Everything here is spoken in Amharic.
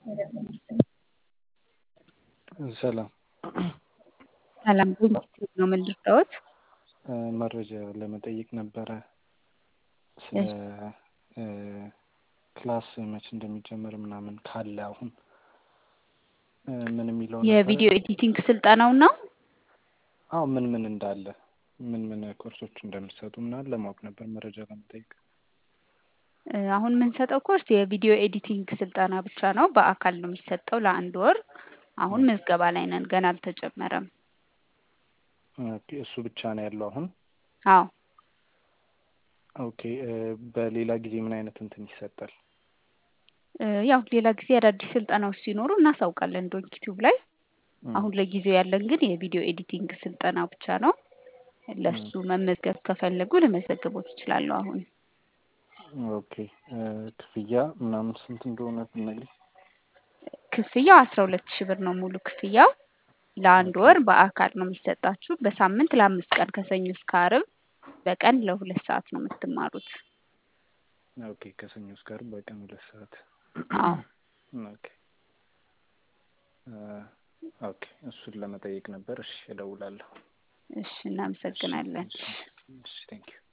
ሰላም ሰላም ነው ምን ልርዳዎት? መረጃ ለመጠየቅ ነበረ ስለ ክላስ መቼ እንደሚጀመር ምናምን ካለ አሁን ምን የሚለው የቪዲዮ ኤዲቲንግ ስልጠናው ነው። አዎ ምን ምን እንዳለ ምን ምን ኮርሶች እንደሚሰጡ ምናምን ለማወቅ ነበር መረጃ ለመጠየቅ። አሁን የምንሰጠው ኮርስ የቪዲዮ ኤዲቲንግ ስልጠና ብቻ ነው። በአካል ነው የሚሰጠው ለአንድ ወር። አሁን ምዝገባ ላይ ነን፣ ገና አልተጀመረም። ኦኬ፣ እሱ ብቻ ነው ያለው አሁን? አዎ። ኦኬ፣ በሌላ ጊዜ ምን አይነት እንትን ይሰጣል? ያው ሌላ ጊዜ አዳዲስ ስልጠናዎች ሲኖሩ እናሳውቃለን ዶንኪ ቲዩብ ላይ። አሁን ለጊዜው ያለን ግን የቪዲዮ ኤዲቲንግ ስልጠና ብቻ ነው። ለሱ መመዝገብ ከፈለጉ ልመዘግቦት ይችላሉ። አሁን ኦኬ፣ ክፍያ ምናምን ስንት እንደሆነ ብትነግሪኝ። ክፍያው አስራ ሁለት ሺህ ብር ነው ሙሉ ክፍያው። ለአንድ ወር በአካል ነው የሚሰጣችሁ። በሳምንት ለአምስት ቀን ከሰኞ እስከ ዓርብ በቀን ለሁለት ሰዓት ነው የምትማሩት። ኦኬ፣ ከሰኞ እስከ ዓርብ በቀን ሁለት ሰዓት። አዎ። ኦኬ ኦኬ፣ እሱን ለመጠየቅ ነበር። እሺ፣ እደውላለሁ። እሺ፣ እናመሰግናለን። እሺ፣ ቴንኪው